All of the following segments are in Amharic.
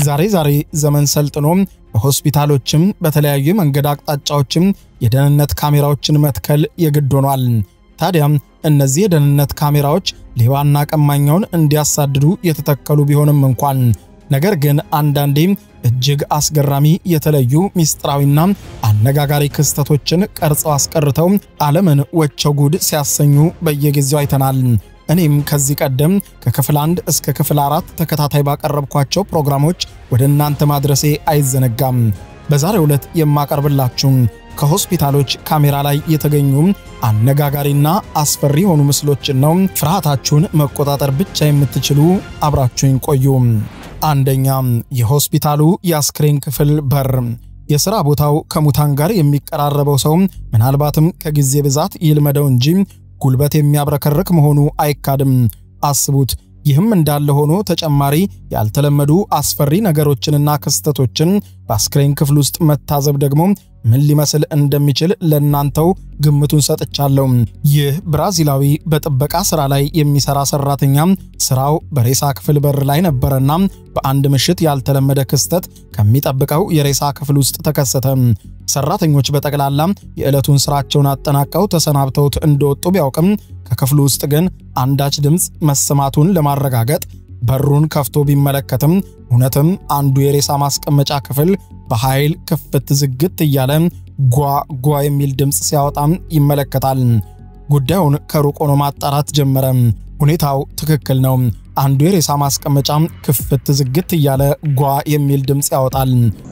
ዛሬ ዛሬ ዘመን ሰልጥኖ በሆስፒታሎችም በተለያዩ መንገድ አቅጣጫዎችም የደህንነት ካሜራዎችን መትከል የግድ ሆኗል። ታዲያም እነዚህ የደህንነት ካሜራዎች ሌባና ቀማኛውን እንዲያሳድዱ የተተከሉ ቢሆንም እንኳን ነገር ግን አንዳንዴም እጅግ አስገራሚ የተለዩ ሚስጥራዊና አነጋጋሪ ክስተቶችን ቀርጸው አስቀርተው ዓለምን ወቸው ጉድ ሲያሰኙ በየጊዜው አይተናል። እኔም ከዚህ ቀደም ከክፍል አንድ እስከ ክፍል አራት ተከታታይ ባቀረብኳቸው ፕሮግራሞች ወደ እናንተ ማድረሴ አይዘነጋም። በዛሬው ዕለት የማቀርብላችሁ ከሆስፒታሎች ካሜራ ላይ የተገኙ አነጋጋሪና አስፈሪ የሆኑ ምስሎችን ነው። ፍርሃታችሁን መቆጣጠር ብቻ የምትችሉ አብራችሁኝ ቆዩ። አንደኛ፣ የሆስፒታሉ የአስክሬን ክፍል በር። የሥራ ቦታው ከሙታን ጋር የሚቀራረበው ሰው ምናልባትም ከጊዜ ብዛት ይልመደው እንጂ ጉልበት የሚያብረከርክ መሆኑ አይካድም። አስቡት። ይህም እንዳለ ሆኖ ተጨማሪ ያልተለመዱ አስፈሪ ነገሮችንና ክስተቶችን በአስክሬን ክፍል ውስጥ መታዘብ ደግሞ ምን ሊመስል እንደሚችል ለእናንተው ግምቱን ሰጥቻለሁ። ይህ ብራዚላዊ በጥበቃ ሥራ ላይ የሚሠራ ሠራተኛ ሥራው በሬሳ ክፍል በር ላይ ነበረና በአንድ ምሽት ያልተለመደ ክስተት ከሚጠብቀው የሬሳ ክፍል ውስጥ ተከሰተ። ሰራተኞች በጠቅላላ የዕለቱን ሥራቸውን አጠናቀው ተሰናብተውት እንደወጡ ቢያውቅም ከክፍሉ ውስጥ ግን አንዳች ድምፅ መሰማቱን ለማረጋገጥ በሩን ከፍቶ ቢመለከትም እውነትም አንዱ የሬሳ ማስቀመጫ ክፍል በኃይል ክፍት ዝግት እያለ ጓ ጓ የሚል ድምፅ ሲያወጣም ይመለከታል። ጉዳዩን ከሩቅ ሆኖ ማጣራት ጀመረ። ሁኔታው ትክክል ነው። አንዱ የሬሳ ማስቀመጫ ክፍት ዝግት እያለ ጓ የሚል ድምፅ ያወጣል።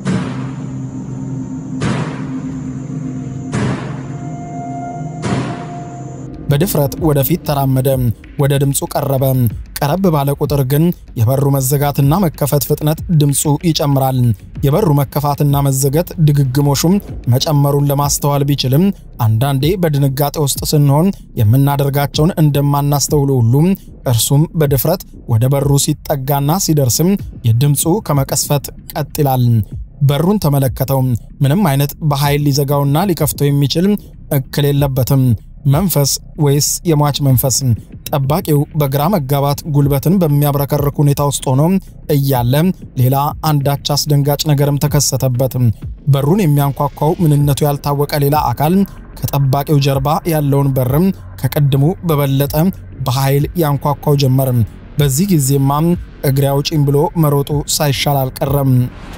በድፍረት ወደፊት ተራመደ። ወደ ድምፁ ቀረበ። ቀረብ ባለ ቁጥር ግን የበሩ መዘጋትና መከፈት ፍጥነት ድምፁ ይጨምራል። የበሩ መከፋትና መዘገት ድግግሞሹም መጨመሩን ለማስተዋል ቢችልም አንዳንዴ በድንጋጤ ውስጥ ስንሆን የምናደርጋቸውን እንደማናስተውሉ ሁሉም እርሱም በድፍረት ወደ በሩ ሲጠጋና ሲደርስም የድምፁ ከመቀስፈት ቀጥ ይላል። በሩን ተመለከተው። ምንም አይነት በኃይል ሊዘጋውና ሊከፍተው የሚችል እክል የለበትም። መንፈስ ወይስ የሟች መንፈስ? ጠባቂው በግራ መጋባት ጉልበትን በሚያብረከርክ ሁኔታ ውስጥ ሆኖ እያለ ሌላ አንዳች አስደንጋጭ ነገርም ተከሰተበት። በሩን የሚያንኳኳው ምንነቱ ያልታወቀ ሌላ አካል ከጠባቂው ጀርባ ያለውን በርም ከቅድሙ በበለጠ በኃይል ያንኳኳው ጀመር። በዚህ ጊዜማ እግሬ አውጪኝ ብሎ መሮጡ ሳይሻል አልቀረም።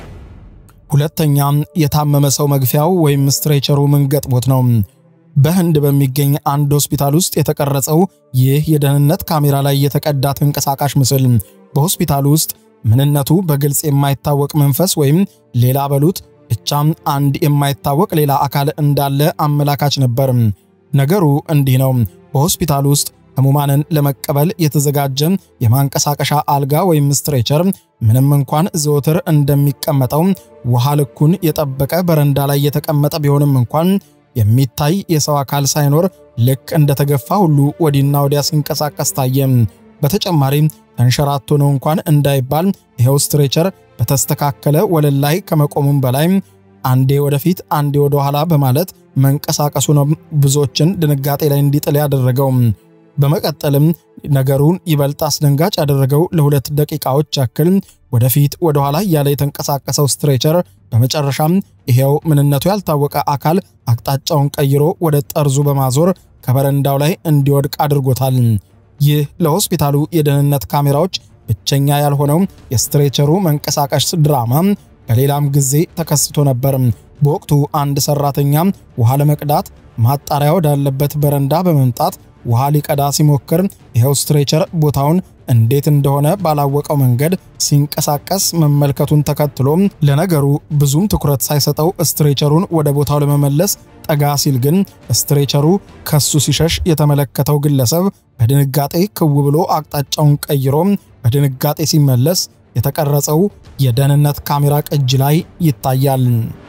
ሁለተኛ፣ የታመመ ሰው መግፊያው ወይም ስትሬቸሩ ምን ገጥሞት ነው? በህንድ በሚገኝ አንድ ሆስፒታል ውስጥ የተቀረጸው ይህ የደህንነት ካሜራ ላይ የተቀዳ ተንቀሳቃሽ ምስል በሆስፒታሉ ውስጥ ምንነቱ በግልጽ የማይታወቅ መንፈስ ወይም ሌላ በሉት ብቻም አንድ የማይታወቅ ሌላ አካል እንዳለ አመላካች ነበር። ነገሩ እንዲህ ነው። በሆስፒታሉ ውስጥ ህሙማንን ለመቀበል የተዘጋጀ የማንቀሳቀሻ አልጋ ወይም ስትሬቸር ምንም እንኳን ዘወትር እንደሚቀመጠው ውሃ ልኩን የጠበቀ በረንዳ ላይ የተቀመጠ ቢሆንም እንኳን የሚታይ የሰው አካል ሳይኖር ልክ እንደተገፋ ሁሉ ወዲና ወዲያ ሲንቀሳቀስ ታየ። በተጨማሪም ተንሸራቶ ነው እንኳን እንዳይባል ይኸው ስትሬቸር በተስተካከለ ወለል ላይ ከመቆሙም በላይ አንዴ ወደፊት አንዴ ወደ ኋላ በማለት መንቀሳቀሱ ነው ብዙዎችን ድንጋጤ ላይ እንዲጥል ያደረገው። በመቀጠልም ነገሩን ይበልጥ አስደንጋጭ ያደረገው ለሁለት ደቂቃዎች ያክል ወደፊት ወደ ኋላ እያለ የተንቀሳቀሰው ስትሬቸር በመጨረሻም ይሄው ምንነቱ ያልታወቀ አካል አቅጣጫውን ቀይሮ ወደ ጠርዙ በማዞር ከበረንዳው ላይ እንዲወድቅ አድርጎታል። ይህ ለሆስፒታሉ የደህንነት ካሜራዎች ብቸኛ ያልሆነው የስትሬቸሩ መንቀሳቀስ ድራማ በሌላም ጊዜ ተከስቶ ነበር። በወቅቱ አንድ ሰራተኛ ውሃ ለመቅዳት ማጣሪያ ወዳለበት በረንዳ በመምጣት ውሃ ሊቀዳ ሲሞክር ይኸው ስትሬቸር ቦታውን እንዴት እንደሆነ ባላወቀው መንገድ ሲንቀሳቀስ መመልከቱን ተከትሎ ለነገሩ ብዙም ትኩረት ሳይሰጠው ስትሬቸሩን ወደ ቦታው ለመመለስ ጠጋ ሲል ግን ስትሬቸሩ ከሱ ሲሸሽ የተመለከተው ግለሰብ በድንጋጤ ክው ብሎ አቅጣጫውን ቀይሮ በድንጋጤ ሲመለስ የተቀረጸው የደህንነት ካሜራ ቅጅ ላይ ይታያል።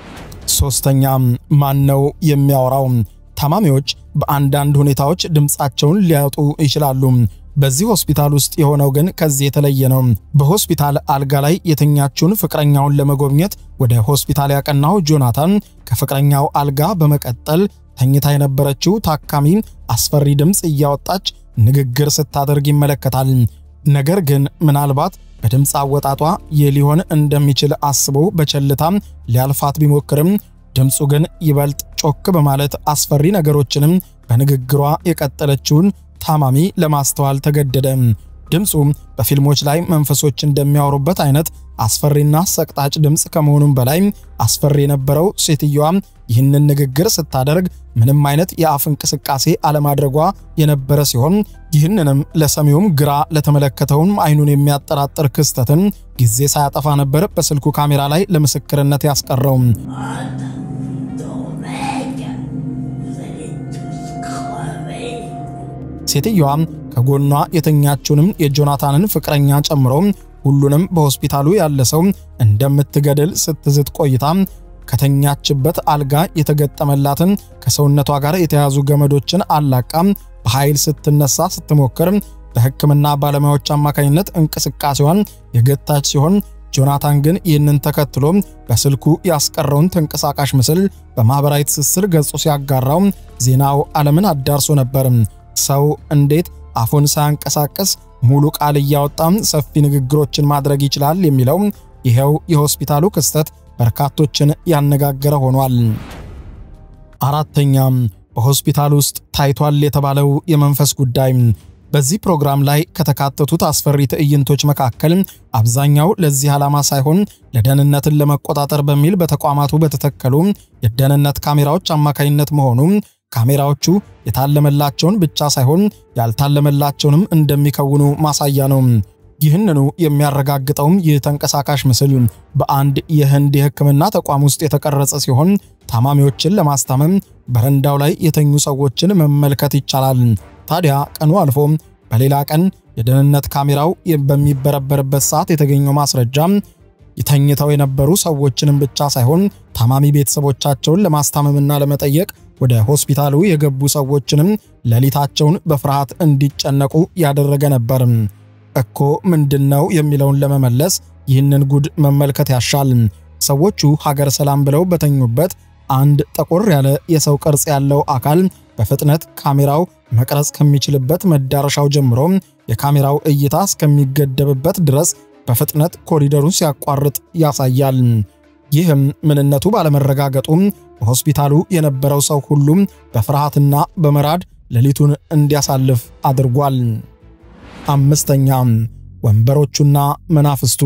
ሶስተኛ ማን ነው የሚያወራው? ታማሚዎች በአንዳንድ ሁኔታዎች ድምፃቸውን ሊያጡ ይችላሉ። በዚህ ሆስፒታል ውስጥ የሆነው ግን ከዚህ የተለየ ነው። በሆስፒታል አልጋ ላይ የተኛችውን ፍቅረኛውን ለመጎብኘት ወደ ሆስፒታል ያቀናው ጆናታን ከፍቅረኛው አልጋ በመቀጠል ተኝታ የነበረችው ታካሚ አስፈሪ ድምፅ እያወጣች ንግግር ስታደርግ ይመለከታል። ነገር ግን ምናልባት በድምፅ አወጣጧ ይህ ሊሆን እንደሚችል አስቦ በቸልታም ሊያልፋት ቢሞክርም ድምፁ ግን ይበልጥ ጮክ በማለት አስፈሪ ነገሮችንም በንግግሯ የቀጠለችውን ታማሚ ለማስተዋል ተገደደ። ድምፁ በፊልሞች ላይ መንፈሶች እንደሚያወሩበት አይነት አስፈሪና ሰቅጣጭ ድምፅ ከመሆኑም በላይ አስፈሪ የነበረው ሴትዮዋ ይህንን ንግግር ስታደርግ ምንም አይነት የአፍ እንቅስቃሴ አለማድረጓ የነበረ ሲሆን ይህንንም ለሰሚውም ግራ ለተመለከተውም አይኑን የሚያጠራጥር ክስተትን ጊዜ ሳያጠፋ ነበር በስልኩ ካሜራ ላይ ለምስክርነት ያስቀረው። ሴትዮዋ ከጎኗ የተኛችውንም የጆናታንን ፍቅረኛ ጨምሮ ሁሉንም በሆስፒታሉ ያለ ሰው እንደምትገድል ስትዝት ቆይታ ከተኛችበት አልጋ የተገጠመላትን ከሰውነቷ ጋር የተያዙ ገመዶችን አላቃ በኃይል ስትነሳ ስትሞክር በሕክምና ባለሙያዎች አማካኝነት እንቅስቃሴዋን የገታች ሲሆን ጆናታን ግን ይህንን ተከትሎ በስልኩ ያስቀረውን ተንቀሳቃሽ ምስል በማኅበራዊ ትስስር ገጹ ሲያጋራው ዜናው ዓለምን አዳርሶ ነበር። ሰው እንዴት አፉን ሳያንቀሳቀስ ሙሉ ቃል እያወጣም ሰፊ ንግግሮችን ማድረግ ይችላል የሚለው ይኸው የሆስፒታሉ ክስተት በርካቶችን ያነጋገረ ሆኗል። አራተኛ በሆስፒታል ውስጥ ታይቷል የተባለው የመንፈስ ጉዳይ። በዚህ ፕሮግራም ላይ ከተካተቱት አስፈሪ ትዕይንቶች መካከል አብዛኛው ለዚህ ዓላማ ሳይሆን ለደህንነትን ለመቆጣጠር በሚል በተቋማቱ በተተከሉ የደህንነት ካሜራዎች አማካኝነት መሆኑ ካሜራዎቹ የታለመላቸውን ብቻ ሳይሆን ያልታለመላቸውንም እንደሚከውኑ ማሳያ ነው። ይህንኑ የሚያረጋግጠውም ይህ ተንቀሳቃሽ ምስል በአንድ የህንድ የሕክምና ተቋም ውስጥ የተቀረጸ ሲሆን ታማሚዎችን ለማስታመም በረንዳው ላይ የተኙ ሰዎችን መመልከት ይቻላል። ታዲያ ቀኑ አልፎ በሌላ ቀን የደህንነት ካሜራው በሚበረበርበት ሰዓት የተገኘው ማስረጃ ተኝተው የነበሩ ሰዎችንም ብቻ ሳይሆን ታማሚ ቤተሰቦቻቸውን ለማስታመምና ለመጠየቅ ወደ ሆስፒታሉ የገቡ ሰዎችንም ሌሊታቸውን በፍርሃት እንዲጨነቁ ያደረገ ነበር። እኮ ምንድነው የሚለውን ለመመለስ ይህንን ጉድ መመልከት ያሻል። ሰዎቹ ሀገር ሰላም ብለው በተኙበት አንድ ጠቆር ያለ የሰው ቅርጽ ያለው አካል በፍጥነት ካሜራው መቅረጽ ከሚችልበት መዳረሻው ጀምሮ የካሜራው እይታ እስከሚገደብበት ድረስ በፍጥነት ኮሪደሩን ሲያቋርጥ ያሳያል። ይህም ምንነቱ ባለመረጋገጡ በሆስፒታሉ የነበረው ሰው ሁሉም በፍርሃትና በመራድ ሌሊቱን እንዲያሳልፍ አድርጓል። አምስተኛ ወንበሮቹና መናፍስቱ።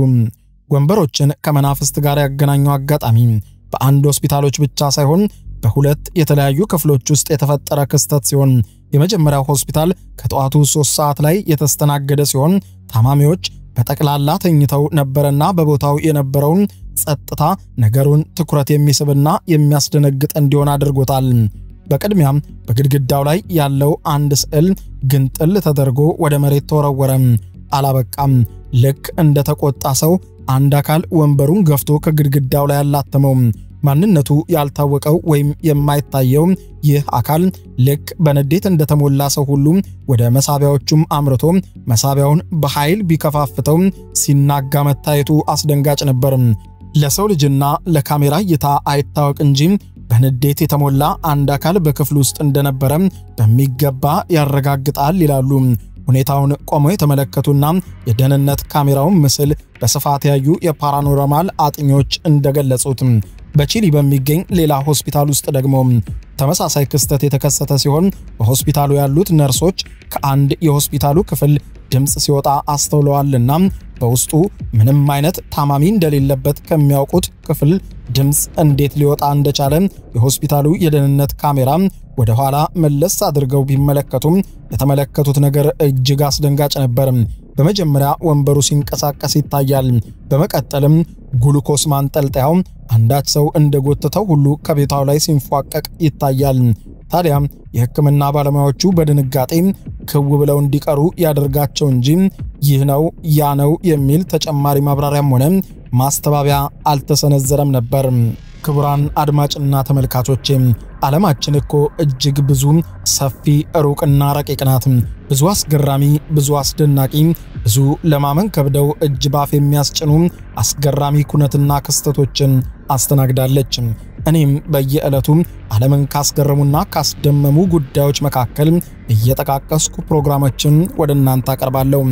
ወንበሮችን ከመናፍስት ጋር ያገናኘው አጋጣሚ በአንድ ሆስፒታሎች ብቻ ሳይሆን በሁለት የተለያዩ ክፍሎች ውስጥ የተፈጠረ ክስተት ሲሆን የመጀመሪያው ሆስፒታል ከጠዋቱ 3 ሰዓት ላይ የተስተናገደ ሲሆን ታማሚዎች በጠቅላላ ተኝተው ነበረና በቦታው የነበረውን ጸጥታ ነገሩን ትኩረት የሚስብና የሚያስደነግጥ እንዲሆን አድርጎታል። በቅድሚያም በግድግዳው ላይ ያለው አንድ ስዕል ግንጥል ተደርጎ ወደ መሬት ተወረወረ። አላበቃም። ልክ እንደ ተቆጣ ሰው አንድ አካል ወንበሩን ገፍቶ ከግድግዳው ላይ አላተመው። ማንነቱ ያልታወቀው ወይም የማይታየው ይህ አካል ልክ በንዴት እንደተሞላ ሰው ሁሉ ወደ መሳቢያዎቹም አምርቶ መሳቢያውን በኃይል ቢከፋፍተው ሲናጋ መታየቱ አስደንጋጭ ነበር። ለሰው ልጅና ለካሜራ እይታ አይታወቅ እንጂ በንዴት የተሞላ አንድ አካል በክፍል ውስጥ እንደነበረ በሚገባ ያረጋግጣል ይላሉ። ሁኔታውን ቆመው የተመለከቱና የደህንነት ካሜራውን ምስል በስፋት ያዩ የፓራኖርማል አጥኚዎች እንደገለጹት በቺሊ በሚገኝ ሌላ ሆስፒታል ውስጥ ደግሞ ተመሳሳይ ክስተት የተከሰተ ሲሆን በሆስፒታሉ ያሉት ነርሶች ከአንድ የሆስፒታሉ ክፍል ድምፅ ሲወጣ አስተውለዋልና በውስጡ ምንም አይነት ታማሚ እንደሌለበት ከሚያውቁት ክፍል ድምፅ እንዴት ሊወጣ እንደቻለ የሆስፒታሉ የደህንነት ካሜራ ወደ ኋላ መለስ አድርገው ቢመለከቱም የተመለከቱት ነገር እጅግ አስደንጋጭ ነበር። በመጀመሪያ ወንበሩ ሲንቀሳቀስ ይታያል። በመቀጠልም ግሉኮስ ማንጠልጠያው አንዳች ሰው እንደጎተተው ሁሉ ከቤታው ላይ ሲንፏቀቅ ይታያል። ታዲያ የሕክምና ባለሙያዎቹ በድንጋጤ ክው ብለው እንዲቀሩ ያደርጋቸው እንጂ ይህ ነው ያ ነው የሚል ተጨማሪ ማብራሪያም ሆነ ማስተባበያ አልተሰነዘረም ነበር። ክቡራን አድማጭና ተመልካቾቼ ዓለማችን እኮ እጅግ ብዙ ሰፊ ሩቅና ረቂቅ ናት። ብዙ አስገራሚ፣ ብዙ አስደናቂ፣ ብዙ ለማመን ከብደው እጅ ባፍ የሚያስጭኑ አስገራሚ ኩነትና ክስተቶችን አስተናግዳለች። እኔም በየዕለቱ ዓለምን ካስገረሙና ካስደመሙ ጉዳዮች መካከል እየጠቃቀስኩ ፕሮግራሞችን ወደ እናንተ አቀርባለሁ።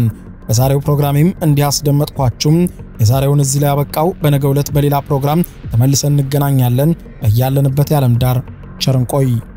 በዛሬው ፕሮግራሜም እንዲህ አስደመጥኳችሁም። የዛሬውን እዚህ ላይ ያበቃው። በነገው ዕለት በሌላ ፕሮግራም ተመልሰን እንገናኛለን። በያለንበት የዓለም ዳር ቸር እንቆይ።